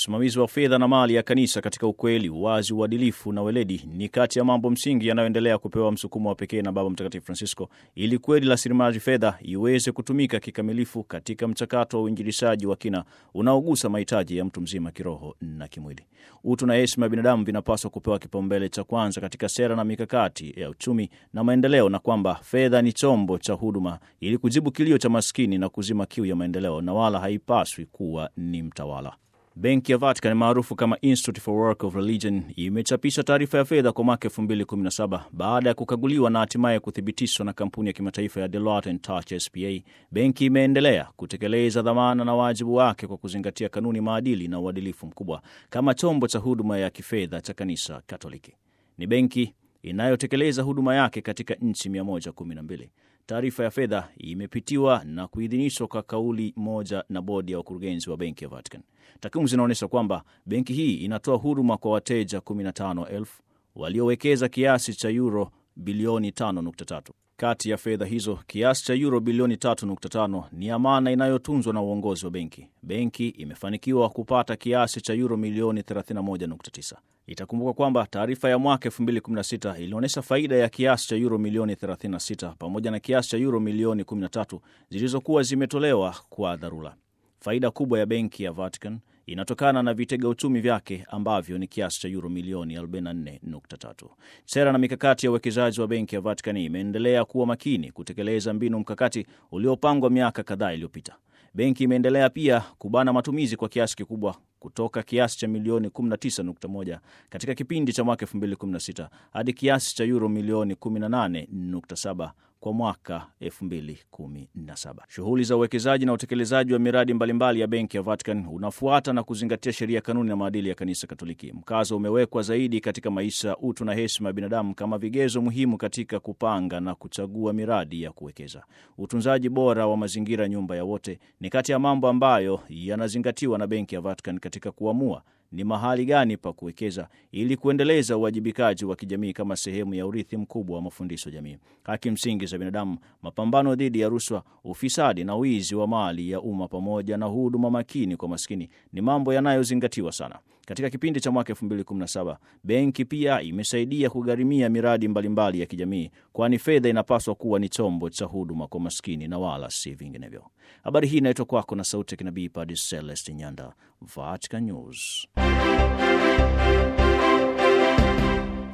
Usimamizi wa fedha na mali ya kanisa katika ukweli, uwazi, uadilifu na weledi ni kati ya mambo msingi yanayoendelea kupewa msukumo wa pekee na Baba Mtakatifu Francisco ili kweli rasilimali fedha iweze kutumika kikamilifu katika mchakato wa uinjilishaji wa kina unaogusa mahitaji ya mtu mzima kiroho na kimwili. Utu na heshima ya binadamu vinapaswa kupewa kipaumbele cha kwanza katika sera na mikakati ya uchumi na maendeleo, na kwamba fedha ni chombo cha huduma ili kujibu kilio cha maskini na kuzima kiu ya maendeleo, na wala haipaswi kuwa ni mtawala. Benki ya Vatican maarufu kama Institute for Work of Religion imechapisha taarifa ya fedha kwa mwaka 2017 baada ya kukaguliwa na hatimaye kuthibitishwa na kampuni ya kimataifa ya Deloitte and Touch SPA. Benki imeendelea kutekeleza dhamana na wajibu wake kwa kuzingatia kanuni, maadili na uadilifu mkubwa kama chombo cha huduma ya kifedha cha kanisa Katoliki. Ni benki inayotekeleza huduma yake katika nchi 112. Taarifa ya fedha imepitiwa na kuidhinishwa kwa kauli moja na bodi ya wakurugenzi wa benki ya Vatican. Takwimu zinaonyesha kwamba benki hii inatoa huduma kwa wateja 15,000 waliowekeza kiasi cha euro bilioni 5.3. Kati ya fedha hizo kiasi cha euro bilioni 3.5 ni amana inayotunzwa na uongozi wa benki. Benki imefanikiwa kupata kiasi cha euro milioni 31.9. Itakumbuka kwamba taarifa ya mwaka 2016 ilionyesha faida ya kiasi cha euro milioni 36 pamoja na kiasi cha euro milioni 13 zilizokuwa zimetolewa kwa dharura. Faida kubwa ya benki ya Vatican inatokana na vitega uchumi vyake ambavyo ni kiasi cha euro milioni 44.3. Sera na mikakati ya uwekezaji wa benki ya Vatican imeendelea kuwa makini kutekeleza mbinu mkakati uliopangwa miaka kadhaa iliyopita. Benki imeendelea pia kubana matumizi kwa kiasi kikubwa kutoka kiasi cha milioni 19.1 katika kipindi cha mwaka 2016 hadi kiasi cha euro milioni 18.7 kwa mwaka 2017. Shughuli za uwekezaji na utekelezaji wa miradi mbalimbali ya benki ya Vatican unafuata na kuzingatia sheria, kanuni na maadili ya kanisa Katoliki. Mkazo umewekwa zaidi katika maisha, utu na heshima ya binadamu kama vigezo muhimu katika kupanga na kuchagua miradi ya kuwekeza. Utunzaji bora wa mazingira, nyumba ya wote, ni kati ya mambo ambayo yanazingatiwa na benki ya Vatican katika kuamua ni mahali gani pa kuwekeza ili kuendeleza uwajibikaji wa kijamii kama sehemu ya urithi mkubwa wa mafundisho jamii, haki msingi za binadamu, mapambano dhidi ya rushwa, ufisadi na wizi wa mali ya umma, pamoja na huduma makini kwa maskini ni mambo yanayozingatiwa sana. Katika kipindi cha mwaka 2017 benki pia imesaidia kugharimia miradi mbalimbali mbali ya kijamii, kwani fedha inapaswa kuwa ni chombo cha huduma kwa maskini na wala si vinginevyo. Habari hii inaitwa kwako na sauti ya kinabii Padre Celestin Nyanda, Vatican News.